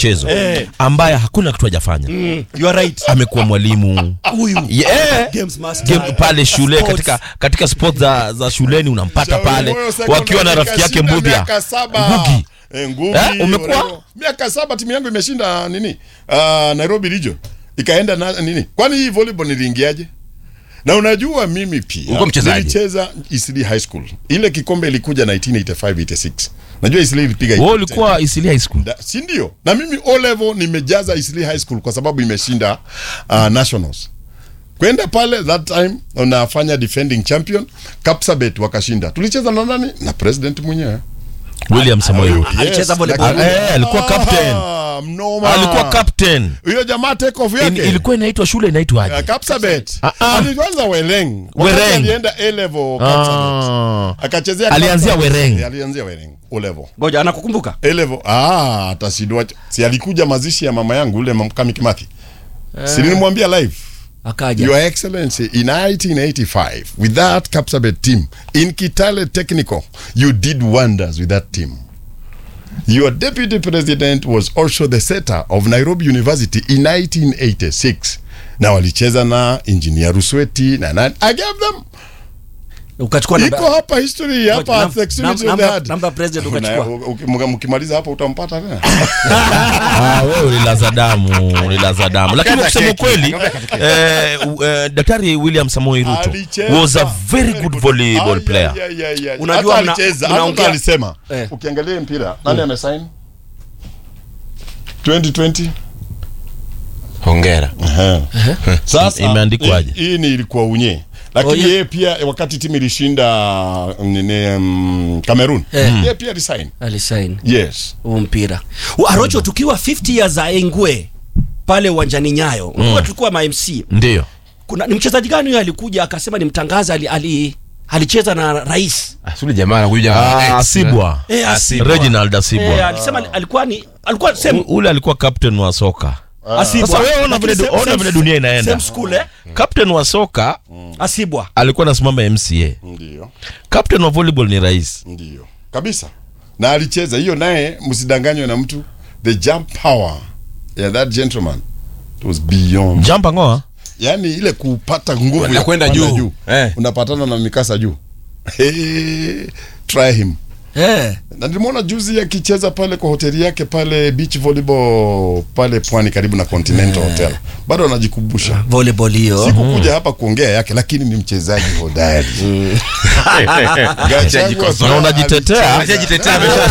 michezo Eh. ambaye hakuna kitu hajafanya you are right amekuwa mwalimu huyu yeah. games master Game pale shule Sports. katika katika sport za, za shuleni unampata pale wakiwa na rafiki yake Mbudhia miaka saba Ngugi Eh, Ngugi, Eh, umekuwa? Orego. miaka saba timu yangu imeshinda nini uh, Nairobi region ikaenda na nini kwani hii volleyball niliingiaje na unajua mimi pia Ulikuwa mchezaji? nilicheza Eastleigh High School ile kikombe ilikuja 1985 86 najua Eastleigh ilipiga wewe ulikuwa Isili High School Da- si ndio na mimi o level nimejaza Eastleigh High School kwa sababu imeshinda uh, nationals kwenda pale that time unafanya defending champion Kapsabet wakashinda tulicheza na nani na president mwenyewe William Samoei Ruto Alicheza volleyball. lakini- Eh, alikuwa captain. Ah, mnoma. alikuwa captain Huyo jamaa take off In, yake. ilikuwa inaitwa shule inaitwaje Uh, Kapsabet. Ah, ah. Alianza Weleng. Wakati Wereng. alienda A level Kapsabet. ah. Akachezea Alianzia Kapsabet. Wereng. Eh, Alianzia Wereng. O level. ngoja anakukumbuka A level. Ah, atashindwa. Si alikuja mazishi ya mama yangu ule Mkami Kimathi. Si nilimwambia live. akaja Your Excellency, in 1985, with that Kapsabet team, in Kitale Technical, you did wonders with that team. Your deputy president was also the setter of Nairobi University in 1986. Na walicheza na engineer Rusweti na nani. I gave them. ukachukua namba- Iko hapa history hapa Nam- at the extremity nam- of the namba- heart. namba ya president Na- ukachukua. uki- mka- Mkimaliza hapa utampata tena. Ah, wewe ulilaza damu ulilaza damu lakini Akata kusema keki, kweli akata eh, u- eh, daktari William Samoei Ruto Alicheza. was a very good volleyball Ah, player yeah, yeah, yeah. Unajua Hata mna- alicheza, mnaongea- hata alisema. Eh. Ukiangalia mpira, nani amesign? 2020? hongera Sasa Imeandikwaje? hii- Hii ni ilikuwa unye. Lakini Oh, yeah. yeye pia wakati timu ilishinda nini um, Cameroon, Eh. yeye pia resign. alisaini Yes. huu mpira Wa- arocho tukiwa 50 years za engwe pale uwanjani nyayo mm. tulikuwa ma MC ndio kuna ni mchezaji gani huyo alikuja akasema ni mtangaza ali, ali alicheza na rais asuli jamaa anakuja Ah, ex, Asibwa Eh, Asibwa. Reginald Asibwa eh, alisema ali- alikuwa ni alikuwa U- same ule alikuwa captain wa soka Asibwa. Sasa wewe ona Lakini vile du- same- ona same- vile dunia inaenda. same school eh captain wa soka Asibwa alikuwa anasimama MCA Ndio. captain wa volleyball ni rais Ndio. Kabisa. Na alicheza hiyo naye msidanganywe na mtu. The jump power ya that gentleman it was beyond. jamba ngoa Yaani ile kupata nguvu Kwenda- ya kwenda kupanda juu. Eh. Unapatana na mikasa juu. Hey, try him. eh na nilimwona juzi akicheza pale kwa hoteli yake pale beach volleyball pale pwani karibu na Continental Hotel. Bado anajikumbusha. volleyball hiyo Sikukuja hapa kuongea yake, lakini ni mchezaji hodari. Ashajikosoa. Na unajitetea? Ashajitetea, amesha-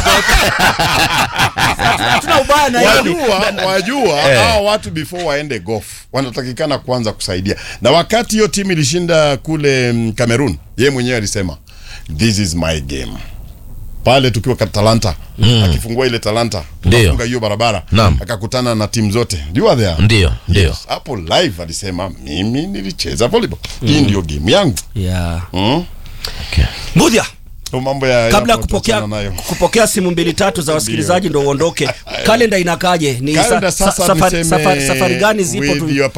tuna ubaya na hiyo Wajua, wajua hawa watu before waende golf wanatakikana kwanza kusaidia. Na wakati hiyo timu ilishinda kule mm, Cameroon, yeye mwenyewe alisema this is my game. Pale tukiwa kwa Talanta akifungua ile Talanta Ndio. akafunga hiyo barabara Naam. akakutana na timu zote. You are there. ndio ndio hapo live alisema mimi nilicheza volleyball hii ndio game yangu yeah mm? Mbudhia So mambo ya kabla ya ya kupokea tuachana nayo. kupokea simu mbili tatu za wasikilizaji ndo uondoke kalenda inakaje ni Kalenda sa, sasa sa, safari, niseme safari, safari gani zipo with tu, your